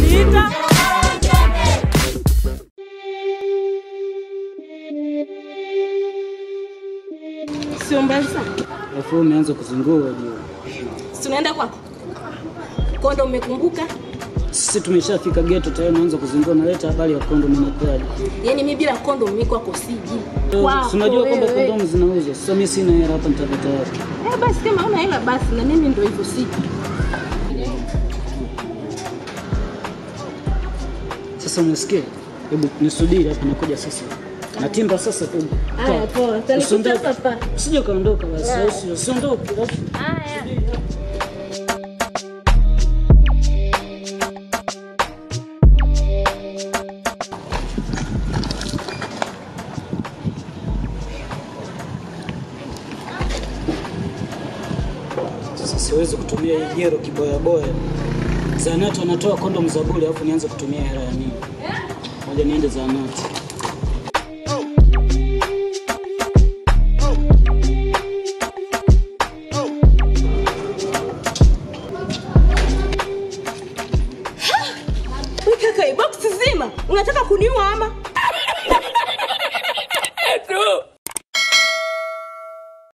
sita. Sio mbali sana. Alafu wewe umeanza kuzingua juu. Si tunaenda kwako? Kondo umekumbuka? Sisi tumeshafika geto tayari unaanza kuzingua naleta habari ya kondomu inakuaje. Yaani mimi bila kondo mimi kwako siji. Si unajua kwamba kondomu zinauzwa. Sasa mimi sina hela hapa nitapata wapi? Eh, basi kama una hela basi na mimi ndio hivyo siji. Sasa unasikia? Hebu nisubiri hapa nakuja sasa. Natimba sasa tu. Haya poa. Utanikuta Usiondoke. hapa. Usije ukaondoka basi. Usi- Usiondoke. alafu- Haya. Sasa siwezi kutumia hii jero kiboya boya. Zahanati wanatoa kondomu za bure alafu nianze kutumia hela ya nini? Moja niende zahanati.